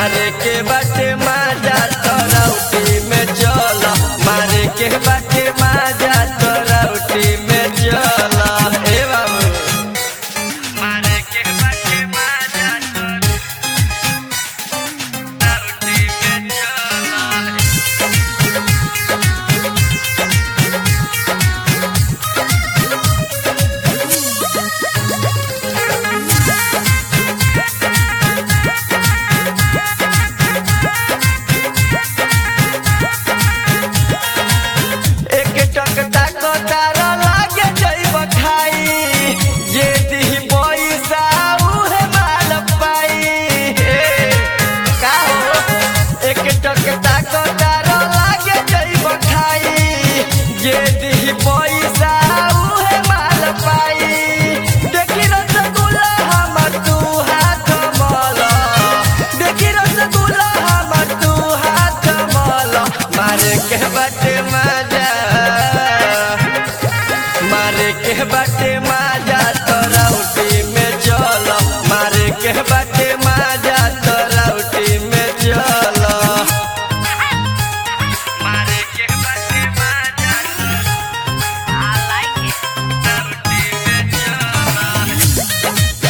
मारे के बाटे माजा तरौटी में चल मारे के बाटे माजा तरौटी में चल ए बाबू मारे के बाटे माजा तरौटी में चल एक टक तक तार लागे जइब खाई जे दिही पैसा उहे माल पाई हे, का हो एक टक तक तार लागे जइब खाई जे दिही पैसा उहे माल पाई देखी रसगुल्ला हमर तू हाथ मल देखी रसगुल्ला हमर तू हाथ मल मारे के बाटे मजा मारे के बाटे मजा तरौटी में चल मारे के बाटे मजा तरौटी में चल मारे के बाटे मजा I like it. तरौटी में चल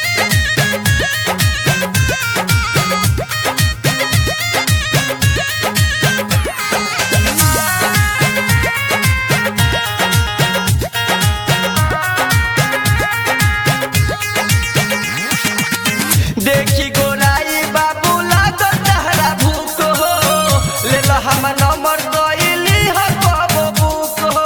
देखी गोराई बाबू लागल तहरा भूख हो ले लो हम नंबर गईली हो कबो बुक हो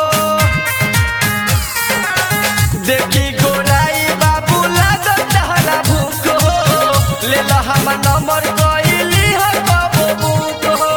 देखी गोराई बाबू लागल तहरा भूख हो ले लो हम नंबर गईली हो कबो बुक हो